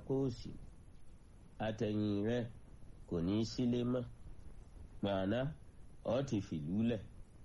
apá òsì àtẹ̀yìn rẹ kò ní í sílé mọ́ màánà ọ́ ti fìlú lẹ̀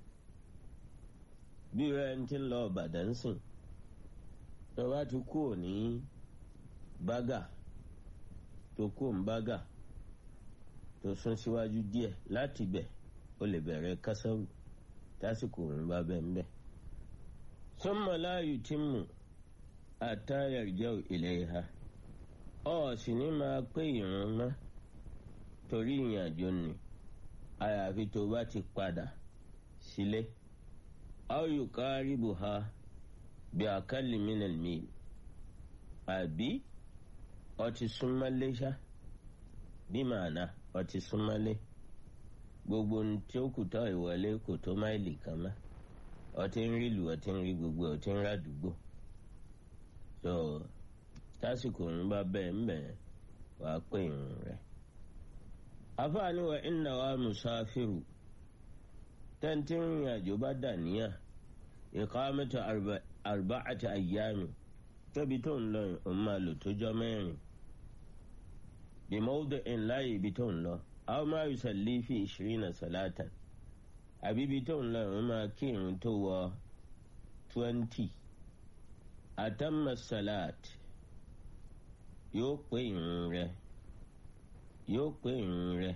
bí rẹ ń ti lọ Ìbàdàn sìn tó bá ti kú ní bágà tó kú ń bágà tó sún síwájú díẹ̀ láti bẹ̀ ó lè bẹ̀rẹ̀ kásáwù tásìkò òun bá bẹ̀ ń bẹ̀. summa la yutimmu hatta yarja'u ilayha ọ̀ sì ní máa pé ìrun mọ́ torí ìrìnàjò ni àyàfi tó bá ti padà sílé. aw yuqaribuha bí aqalli min al-mil àbí ọtí súnmọ́lé ṣá bí màánà ọtí súnmọ́lé gbogbo tí ó kù tọ́ ìwọlé kò tó máìlì kan mọ́ ọtí ń rí lù ọtí ń rí gbogbo ọtí ń ràdúgbò so tásìkò ń bá bẹ́ẹ̀ ń bẹ̀ wàá pè irun rẹ̀ afáàní wa inna wa musafiru tẹ́ntì rìn àjò bá dà níyà ìkàmẹ́tò arba'ati ayyami tóbi tó ń lọ òun máa lò tójọ́ mẹ́rin bí mawdi'in láàyè ibi tó ń lọ aw ma yusalli fi ishirina salatan àbí ibi tó ń lọ òun máa kí irun tó wọ twenty atamma salat yóò pé irun rẹ̀ yóò pé irun rẹ̀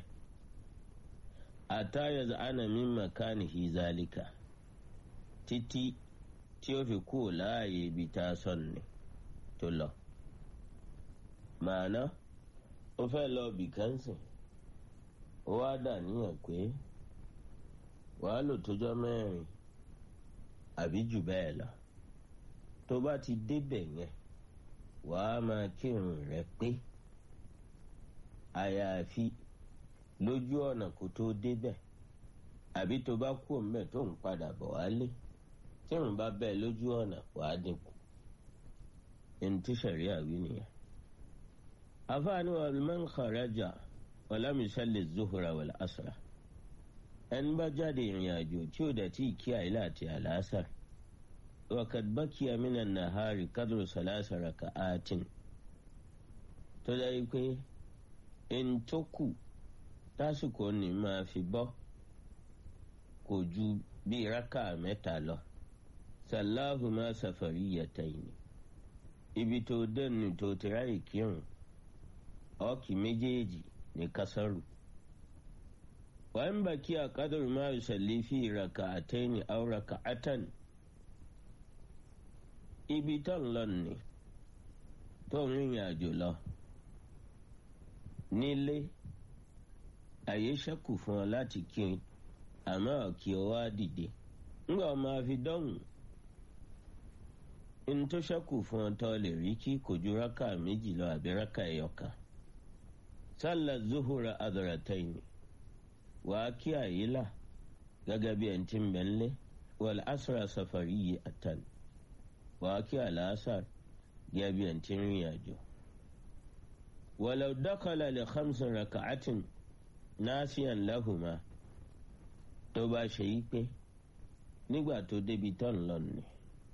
ata yaz'ana min makanihi zalika títí tí ó fi kú láàyè ibi tá a sọ̀n ni tó lọ. màánà ó fẹ́ lọ bìkánsìn ó wá dà níyàn pé wàá lò tójọ́ mẹ́rin àbí jù bẹ́ẹ̀ lọ. tó bá ti débẹ̀ yẹn wàá máa kírun rẹ̀ pé àyàfi lójú ọ̀nà kó tó débẹ̀ àbí tó bá kú òun bẹ̀ tó ń padà bọ̀ wálé tí òun bá bẹ́ẹ̀ lójú ọ̀nà wàá dínkù ẹni tí sẹ̀rí àwí nìyẹn. afáàní wa man kharaja walam yusalli zuhura wal asra ẹni bá jáde ìrìn àjò tí ó dẹ̀ tí ì kí àìlà àti àlàásà وقد بقي من النهار قدر ثلاث ركعات tó dájú pé ẹni tó kù tásìkò ní máa fi bọ́ kò ju bí rákà mẹ́ta lọ sàláhùmá safariyatayn ibi tó dẹnu tó ti ráyè kírun ọkì méjèèjì ní kásárù wọ́n bá kí àkádùrú máa yusalli fi raka'atayn aw raka'atan ibi tó ń lọ nì tó ń rìnrìn àjò lọ nílé àyè ṣẹ́kù fún ọ láti kí àmọ́ kí ọ wá dìde ńgbà ọ máa fi dọ́hùn ní tó ṣẹ́kù fún ọ tó lè rí kí kò ju rákà méjì lọ àbí rákà ẹ̀yọkàn sálà zuhura adọ̀rẹ̀tẹ̀yìn wàá kí àyílà gẹ́gẹ́ bí ẹ̀ ń tí ń bẹ̀ ńlé wal asra safariyyi àtàn wàá kí àlàásà gẹ́gẹ́ bí ẹ̀ ń tí ń rìn àjò. ولو دخل لخمس ركعات ناسيا لهما tó bá ṣe yí pé nígbà tó débi tó ń lọ nì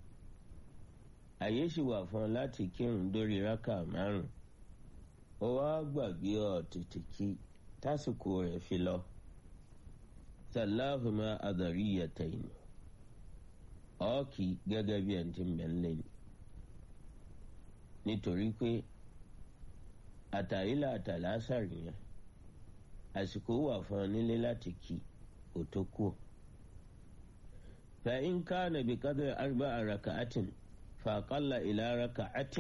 àyè sì wà fún ọ láti kírun dórí rákà márùn ó wá gbàgbé ọ tètè kí tásìkò rẹ̀ fi lọ sàláhùmá àdàríyàtẹ̀yìn ọ̀ọ́kì gẹ́gẹ́ bí ẹ̀ ń ti ń bẹ̀ ń lé ni nítorí pé àtàrílà àtàlásàrì yẹn àsìkò wà fún ọ nílé láti kí kò tó kú. فإن كان بقدر أربع ركعات فأقل إلى ركعة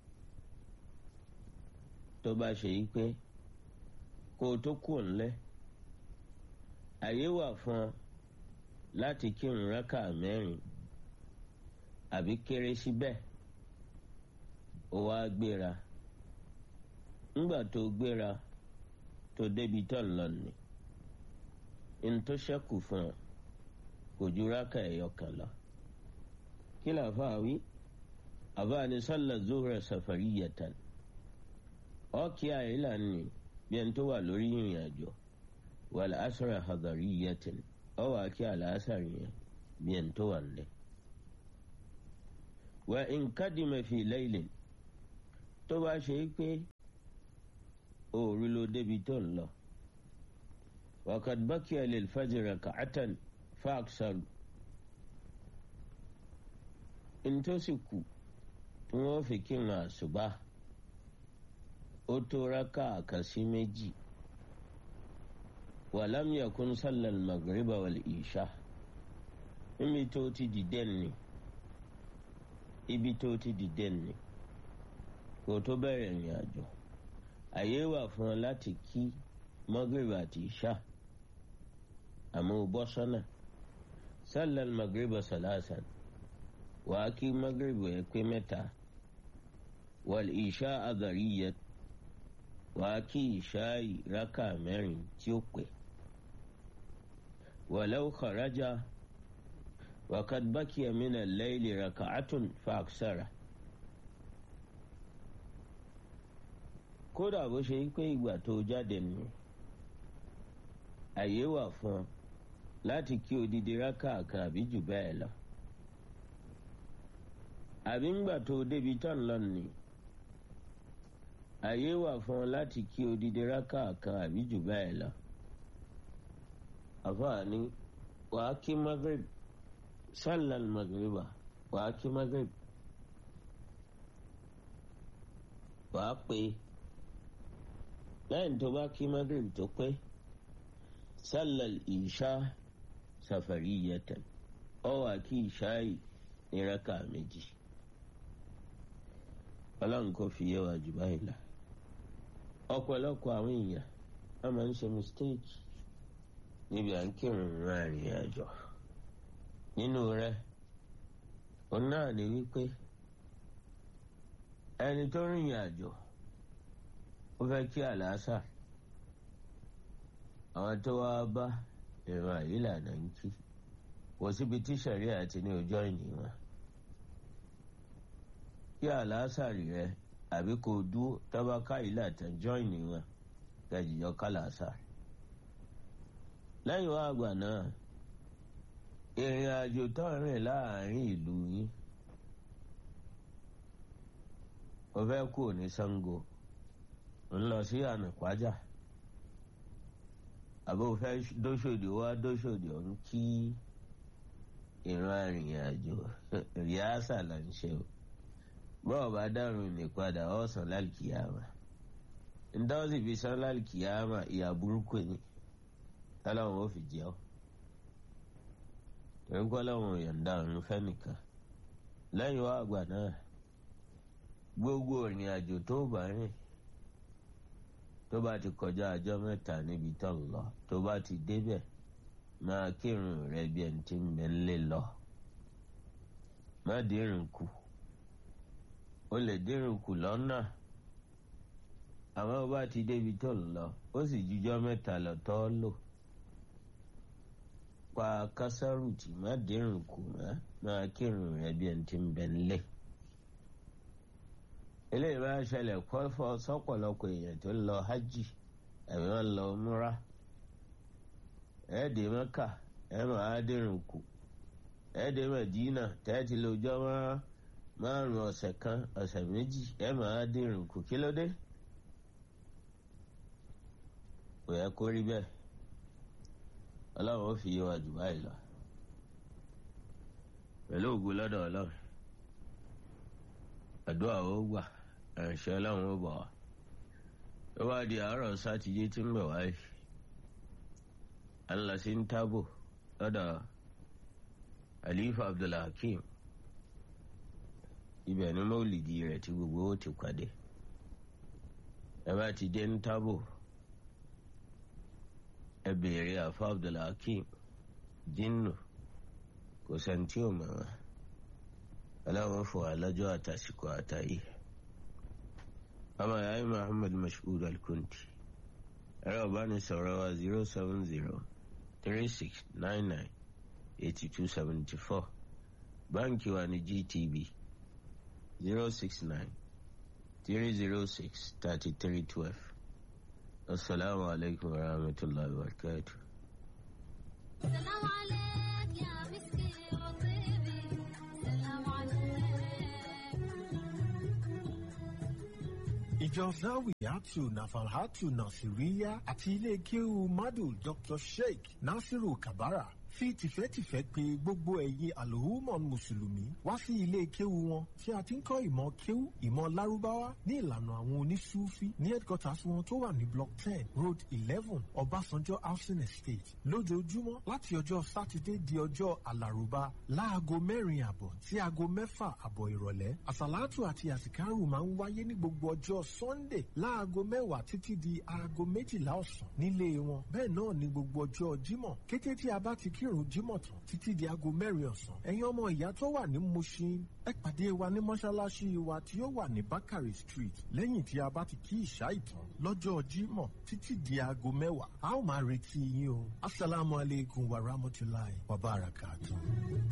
tó bá ṣe yí pé kó tó kù ńlẹ̀ àyè wà fún ọ láti kírun rákà mẹ́rin àbí kéré síbẹ̀ ó wá gbéra ńgbà tó gbéra tó débi tó ń lọ nì ń tó ṣẹ́kù fún ọ kò ju rákà ẹ̀yọ kan lọ. kí làáfà wí àbá ni sálà zuhra safariyatan ọkì àìlà ni bí ẹni tó wà lórí ìrìn àjò wal asra hadariyatan ọwọ́ àkí àlàásàrì yẹn bí ẹni tó wà nílẹ̀. wa in kadima fi laylin tó bá ṣe é pé òòrù ló débi tó ń lọ waqad baqiya lil fajr rak'atan fa aksaru ntòsí kù tí wọ́n fi kírun àṣùbà ó tó rákà àkàsí méjì walam yakun sallal magriba wal isha níbi tó ti dìde ni ibi tó ti dìde ni kò tó bẹ̀rẹ̀ ìrìn àjò àyè wà fún ọ láti kí magriba àti isha àmọ́ ó bọ́ sọ́nà sallal magriba salasan wàá kí magriba ẹ pé mẹ́ta wal isha adariyat wàá kí isha rákà mẹ́rin tí ó pè walau kharaja وقد بكي من الليل ركعة فأكثر kódà bó ṣe pé ìgbà tó jáde nù àyè wà fún ọ láti kí odidi rákà kan àbí jù bẹ́ẹ̀ lọ àbí ńgbà tó débi tán lọ nì àyè wà fún ọ láti kí odidi rákà kan àbí jù bẹ́ẹ̀ lọ àfààní wàá kí magrib sallal magriba wàá kí magrib wàá pé lẹ́yìn tó bá kí magrib tó pé sallal isha safariyatan ọ wàá kí isha yìí ní raka méjì ọlọ́run kò fi yé wa jù báyìí la ọ̀pọ̀lọpọ̀ àwọn èèyàn wọ́n máa ń ṣe mistake níbi à ń kírun rìn àjò nínú rẹ òun náà ní wípé ẹni tó rìnrìn àjò ó fẹ́ kí àlàásà àwọn tó wá bá ìran àyílànà ń kí kò síbi tí sẹ̀ríà ti ní ọjọ́ ìní wọn kí àlàásà rẹ àbí kò dúró tábàkà ìlà tẹ̀jọ́ ìní wọn kẹjìjọ kálàásà lẹ́yìn wá àgbà náà ìrìn àjò tó rìn láàrin ìlú yín ó fẹ́ kú ní Ṣàngó ń lọ sí ànàpájà àbó fẹ́ dóṣòdì wá dóṣòdì ọ̀hún kí ìran arìnrìn àjò rìásà là ń ṣe o bọ́ọ̀ bá dárun nípadà ọ̀sán lálùkìyàmà ńdáwọ́sì fi sán lálùkìyàmà ìyà burúkú ni tálàwọn ò fi jẹ́ ọ́ torí kọ́ láwọn yọ̀ǹda ọ̀run fẹ́nìkan lẹ́yìn wá àgbà náà gbogbo ìrìn àjò tó bá rìn tó bá ti kọjá ọjọ́ mẹ́ta níbi tó ń lọ tó bá ti débẹ̀ máa kírun rẹ bí ẹni tí ń bẹ ńlẹ̀ lọ má dírun kù ó lè dírun kù lọ́nà àmọ́ bó bá ti débi tó ń lọ ó sì jújọ́ mẹ́ta lọ tó lò pa kásáàrù tí má dírun kù má máa kírun rẹ bí ẹni tí ń bẹ ńlẹ̀ eléyìí bá ṣẹlẹ̀ kọ́fọ́ sọ́pọ̀lọpọ̀ èèyàn tó ń lọ hajj àbí wọ́n lọ múra ẹ̀ẹ́dẹ̀ mẹ́kà ẹ̀ máa dírun kù ẹ̀ẹ́dẹ̀ mẹ́dínà tẹ́tí lójọ́ márùn ọ̀sẹ̀ kan ọ̀sẹ̀ méjì ẹ̀ máa dírun kù kí ló dé kò yẹ kó rí bẹ́ẹ̀ ọlọ́run ó fi yé wa jù báyìí lọ pẹ̀lú ògùn lọ́dọ̀ ọlọ́run àdúrà ó gbà ẹ̀ṣẹ́ ọlọ́run ó bọ̀ wá tó bá di àárọ̀ sátidé tí ń bẹ̀ wáyé alasi ń tábò lọ́dọ̀ alifa abdulhakeem ibẹ̀ ni mọ́lìdì rẹ̀ tí gbogbo ó ti pàdé ẹ bá ti dé ń tábò ẹ béèrè àfa abdulhakeem jinnu kò sẹ́ni ò mọ̀ wọ́n aláwọn fún alájọ àtàsìkò àtàyè ọmọ yàrá muhammad mashood alkunti ẹ̀rọ ìbánisọ̀rọ̀ wa zero seven zero three six nine nine eighty two seventy four báńkì wa ní gtb zero six nine three zero six thirty three twelve asalaamu alaykum wa rahmatulahi wa barakatuh. سلام عليك يا مسكي وطيبي سلام عليك ìjọ zawiyatu nafalhatu nasiriya àti ilé kéwu madu dr sheikh nasiru kabara fi tìfẹ́tìfẹ́ pè gbogbo ẹ̀yin àlòhùmọ̀ mùsùlùmí wá sí ilé kéwu wọn tí a ti ń kọ́ ìmọ̀ kéwu ìmọ̀ lárúbáwá ní ìlànà àwọn onísúfí ní headquarters wọn tó wà ní block ten road eleven ọbásanjọ́ housing estate lójoojúmọ́ láti ọjọ́ sátidé di ọjọ́ alárùbá láago mẹ́rin àbọ̀ sí aago mẹ́fà àbọ̀ ìrọ̀lẹ́ àsàlátù àti àsìkárù máa ń wáyé ní gbogbo ọjọ́ sunday láago mẹ́wàá títí di aago méjìlá ọ̀sán nílé wọn bẹ́ẹ̀ náà ní gbogbo ọjọ́ jímọ̀ kété tí a bá ti kírun jímọ̀ tán títí di aago mẹ́rin ọ̀sán ẹ̀yin ọmọ ìyá tó wà ní mushin ẹ pàdé wa ní mọ́ṣáláṣí wa tí ó wà ní bakari street lẹ́yìn tí a bá ti kí ìṣá ìtàn lọ́jọ́ jímọ̀ títí di aago mẹ́wàá a ó máa retí yín o asalaamualeykum wa rahmatulahi wa barakatuh.